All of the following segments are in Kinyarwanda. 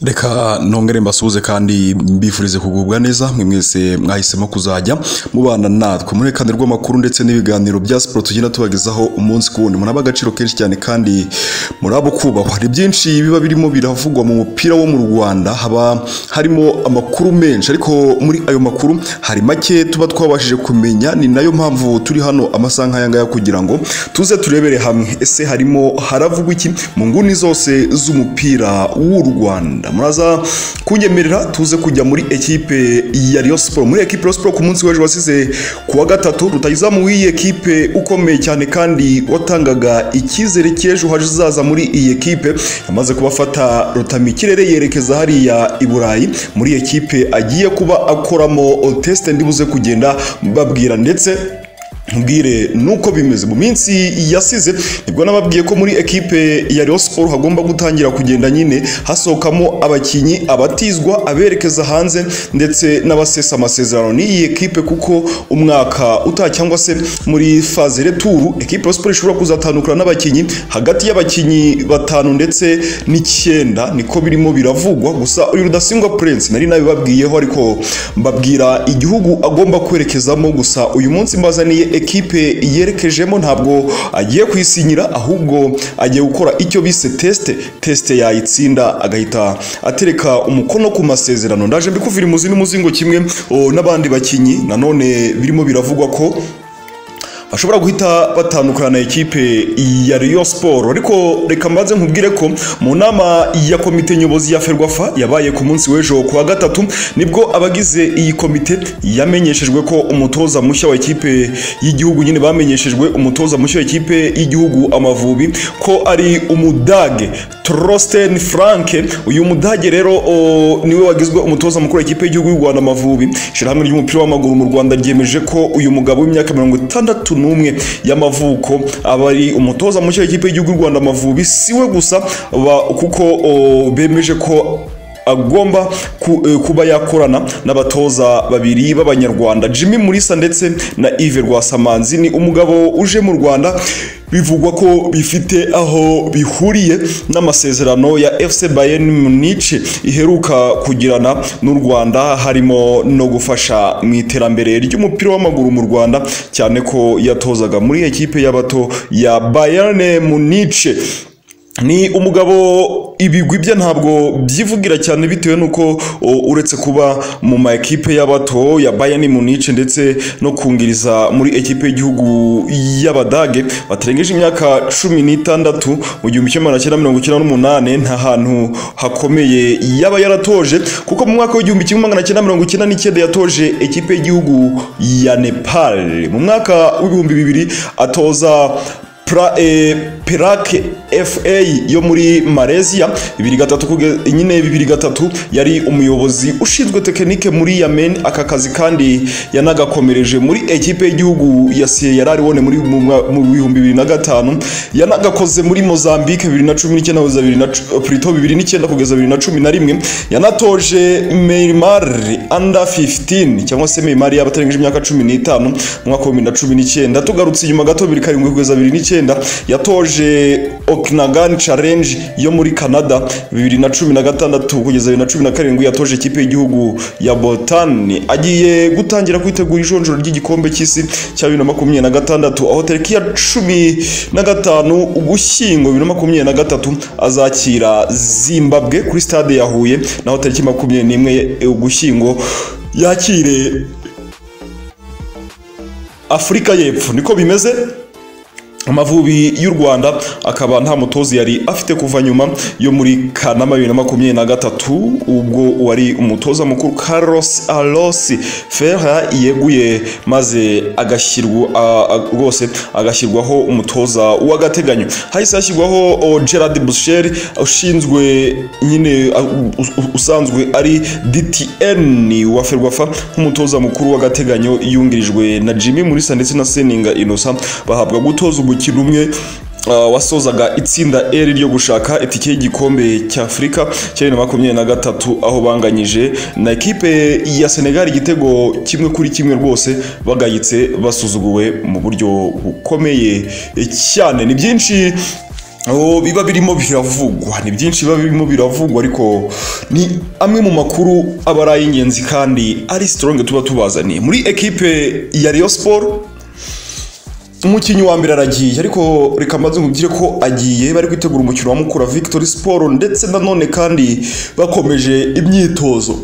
reka nongere mbasuhuze kandi mbifurize kugubwa neza mwe mwese mwahisemo kuzajya mubana natwe muri kandi rw'amakuru ndetse n'ibiganiro bya siporo tugenda tubagezaho umunsi ku wundi muraba agaciro kenshi cyane kandi muraba kubahwa hari byinshi biba birimo biravugwa mu mupira wo mu Rwanda haba harimo amakuru menshi ariko muri ayo makuru hari make tuba twabashije kumenya ni nayo mpamvu turi hano amasaha nk'aya ngaya kugira ngo tuze turebere hamwe ese harimo haravugwa iki mu nguni zose z'umupira w'u Rwanda muraza kunyemerera tuze kujya muri ekipe ya Rayon Sport muri ekipe ya Rayon Sport ku munsi w'ejo wasize kuwa gatatu rutagiza mu iyi ekipe ukomeye cyane kandi watangaga icyizere cy'ejo hazaza muri iyi ekipe yamaze kubafata rutamikirere yerekeza hariya i Burayi muri iyi ekipe agiye kuba akoramo test ndibuze kugenda babwira ndetse mbwire nuko bimeze mu minsi yasize nibwo nababwiye ko muri ekipe ya Rayon Sport hagomba gutangira kugenda nyine hasohokamo abakinyi abatizwa aberekeza hanze ndetse n'abasesa amasezerano n'iyi ekipe kuko umwaka uta cyangwa se muri faze returu ekipe ya Sport ishobora kuzatandukana n'abakinyi hagati y'abakinyi batanu ndetse n'icyenda niko birimo biravugwa gusa uyu rudasingwa Prince nari nabibabwiyeho ariko mbabwira igihugu agomba kwerekezamo gusa uyu munsi mbazaniye ekipe yerekejemo ntabwo agiye kwisinyira ahubwo agiye gukora icyo bise tesite tesite yayitsinda agahita atereka umukono ku masezerano ndaje mbikuvira imuzi n'umuzingo kimwe o, n'abandi bakinyi nanone birimo biravugwa ko bashobora guhita batandukana na ekipe ya Rayon Sport ariko reka mbanze nkubwire ko mu nama ya komite nyobozi ya Ferwafa yabaye ku munsi w'ejo kuwa gatatu nibwo abagize iyi komite yamenyeshejwe ko umutoza mushya wa ekipe y'igihugu nyine bamenyeshejwe umutoza mushya wa ekipe y'igihugu Amavubi ko ari umudage Trosten Frank uyu mudage rero o, niwe wagizwe umutoza mukuru w'ikipe y'igihugu y'u Rwanda Amavubi shirahamwe ry'umupira w'amaguru mu Rwanda ryemeje ko uyu mugabo w'imyaka 60 n'umwe y'amavuko aba ari umutoza mushya w'ikipe y'igihugu y'u Rwanda Amavubi siwe gusa kuko bemeje ko agomba kuba yakorana n'abatoza babiri b'abanyarwanda Jimmy Murisa ndetse na Yves Rwasamanzi ni umugabo uje mu Rwanda bivugwa ko bifite aho bihuriye n'amasezerano ya FC Bayern Munich iheruka kugirana n'u Rwanda harimo no gufasha mu iterambere ry'umupira w'amaguru mu Rwanda cyane ko yatozaga muri ekipe y'abato ya Bayern Munich ni umugabo ibigwi bye ntabwo byivugira cyane bitewe nuko uretse kuba mu ma ekipe y'abato ya Bayern Munich ndetse no kungiriza muri ekipe y'igihugu y'abadage batarengeje imyaka cumi n'itandatu mu gihumbi kimwe magana cyenda mirongo icyenda n'umunani nta hantu hakomeye yaba yaratoje kuko mu mwaka w'igihumbi kimwe magana cyenda mirongo icyenda n'icyenda yatoje ekipe y'igihugu ya Nepal mu mwaka w'ibihumbi bibiri atoza pra, eh, Perak FA yo muri Malaysia 2003 nyine 2003 yari umuyobozi ushinzwe tekinike muri Yemen aka kazi kandi yanagakomereje muri ekipe y'igihugu ya Sierra Leone muri mu bihumbi 2005 yanagakoze muri Mozambique 2019 kugeza 2009 kugeza 2011 yanatoje Myanmar under 15 cyangwa se Myanmar y'abatarengeje imyaka 15 mwaka wa 2019 tugarutse inyuma gato 2007 kugeza 2009 yatoje Okanagan Challenge yo muri Canada 2016 kugeza 2017 yatoje ikipe y'igihugu ya Bhutan agiye gutangira kwitegura ijonjoro ry'igikombe cy'isi cya 2026 aho tariki ya 15 Ugushyingo 2023 azakira Zimbabwe kuri stade ya Huye naho tariki 21 Ugushyingo yakire Afurika y'Epfo niko bimeze Amavubi y'u Rwanda akaba nta mutozi yari afite kuva nyuma yo muri Kanama 2023 ubwo wari umutoza mukuru Carlos Alonso Ferrer yeguye maze agashyirwa rwose agashyirwaho umutoza w'agateganyo hahise hashyirwaho Gerard Boucher ushinzwe nyine usanzwe ari DTN wa Ferwafa nk'umutoza mukuru w'agateganyo yungirijwe na Jimmy Mulisa ndetse na Seninga Innocent bahabwa gutoza umukino umwe wasozaga itsinda eri ryo gushaka itike y'igikombe cy'afurika cya bibiri na makumyabiri na gatatu aho banganyije na ekipe ya senegali igitego kimwe kuri kimwe rwose bagayitse basuzuguwe mu buryo bukomeye cyane ni byinshi aho biba birimo biravugwa ni byinshi biba birimo biravugwa ariko ni amwe mu makuru aba ari ay'ingenzi kandi ari sitoronge tuba tubazaniye muri ekipe ya Rayon siporo umukinnyi wa mbere aragiye ariko reka mbanze nkubwire ko agiye bari gutegura umukino wa mukura victory siporo ndetse nanone kandi bakomeje imyitozo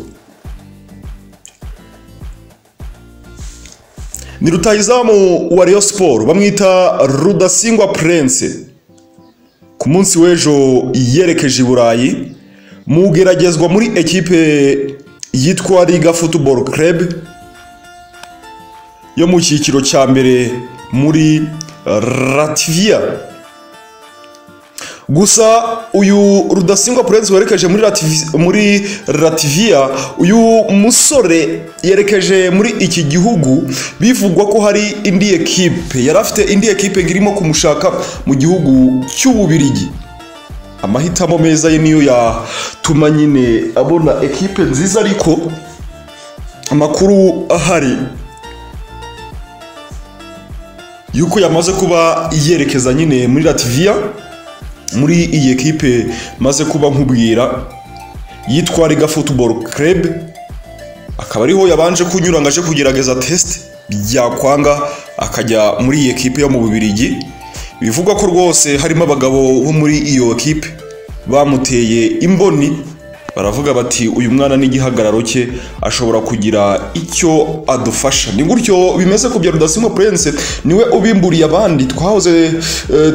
ni rutayizamu wa Rayon siporo bamwita rudasingwa prince ku munsi w'ejo yerekeje i burayi mu geragezwa muri ekipe yitwa riga football club yo mu cyiciro cya mbere muri rativiya gusa uyu rudasingwa purensi werekeje muri rativiya uyu musore yerekeje muri iki gihugu bivugwa ko hari indi ekipe yari afite indi ekipe irimo kumushaka mu gihugu cy'ububirigi amahitamo meza ye niyo yatuma nyine abona ekipe nziza ariko amakuru ahari yuko yamaze kuba yerekeza nyine muri rativiya muri iyi ekipe maze kuba nkubwira yitwa riga football club akaba ariho yabanje kunyura ngo aje kugerageza tesite byakwanga akajya muri iyi ekipe yo mu bubirigi bivugwa ko rwose harimo abagabo bo muri iyo ekipe bamuteye imboni baravuga bati uyu mwana n'igihagararo cye ashobora kugira icyo adufasha ni gutyo bimeze ku bya rudasingwa purense niwe ubimburiye abandi twahoze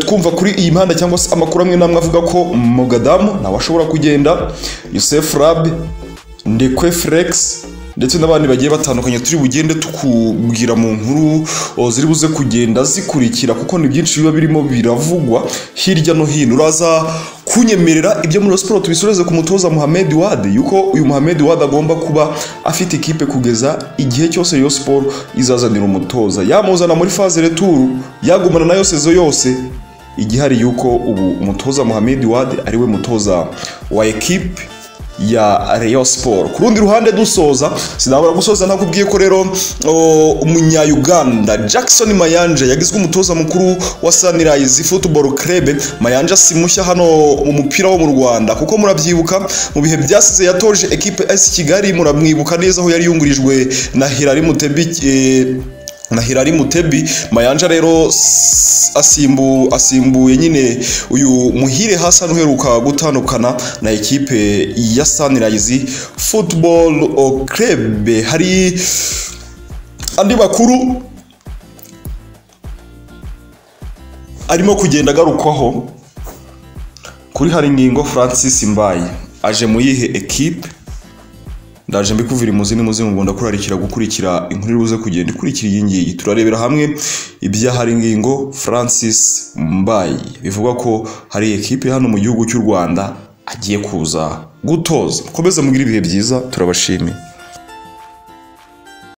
twumva kuri iyi mihanda cyangwa se amakuru amwe n'amwe avuga ko mugadamu nawe ashobora kugenda yosef rabe ndekwe furegisi ndetse n'abandi bagiye batandukanye turi bugende tukubwira mu nkuru ziri buze kugenda zikurikira kuko ni byinshi biba birimo biravugwa hirya no hino uraza kunyemerera ibyo muri siporo tubisoreze ku mutoza Mohamed Wade yuko uyu Mohamed Wade agomba kuba afite ikipe kugeza igihe cyose iyo siporo izazanira umutoza yamuzana muri faze returu yagumana na yose yose igihari yuko ubu umutoza Mohamed Wade ari we mutoza wa ekipe ya Rayon Sport ku rundi ruhande dusoza sinabura gusoza ntakubwiye ko rero umunya-Uganda Jackson Mayanja yagizwe umutoza mukuru wa Sunrise Football Club Mayanja si mushya hano mu mupira wo mu Rwanda kuko murabyibuka mu bihe byasize yatoje ekipe S Kigali muramwibuka neza aho yari yungurijwe na Hilary Mutebi eh, na Hilary Mutebi Mayanja rero asimbu asimbuye nyine uyu muhire Hassan uheruka gutandukana na ekipe ya Sunrise Football Club hari andi makuru arimo kugenda agarukwaho kuri hari ngingo Francis Mbaye aje mu yihe ekipe ndaje mbikuvira imuzi n'imuzi mu Rwanda kurarikira gukurikira inkuru iri buze kugenda ikurikira iyi ngiyi turarebera hamwe ibyahari ngingo Francis Mbaye bivugwa ko hari ekipe hano mu gihugu cy'u Rwanda agiye kuza gutoza mukomeze mugire ibihe byiza turabashimiye